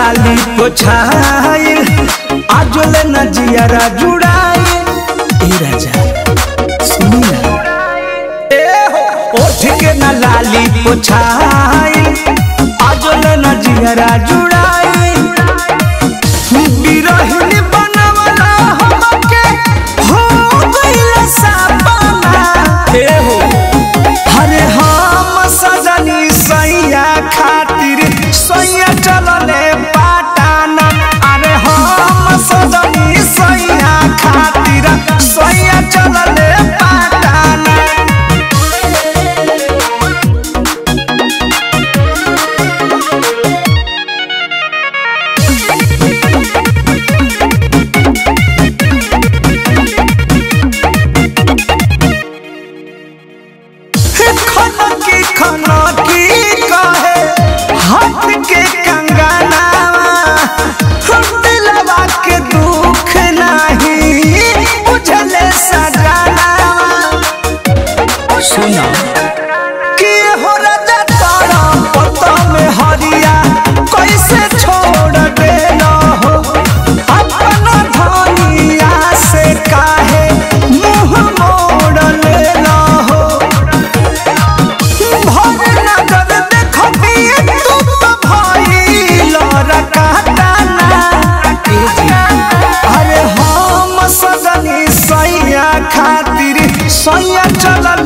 लाली पोछाई आजोले न जियारा जुड़ाई ए राजा सुनी ना ए हो ओठ के न लाली पोछाई आजोले न जियारा जुड़ाई बिरहिनी बनवला हमके हो गइल सपना ए हो अरे हम सजनी सैया खातिर सैया चलले पाटाना अरे हम सजनी सैया खातिर सैया चलले पाटाना खनकी खनकी कहे हाथ के कंगनावा दिलवा के दुख नहीं बुझले सजनावा सुना कि हो राजा तारा पता में हरिया कैसे छोड़ देना हो अपना धनिया से काहे मुंह मोड़ लेना हो भर नजर देखबिए तू तो भइल रकाताना अरे हम सजनी सैया खातिर सैया चलल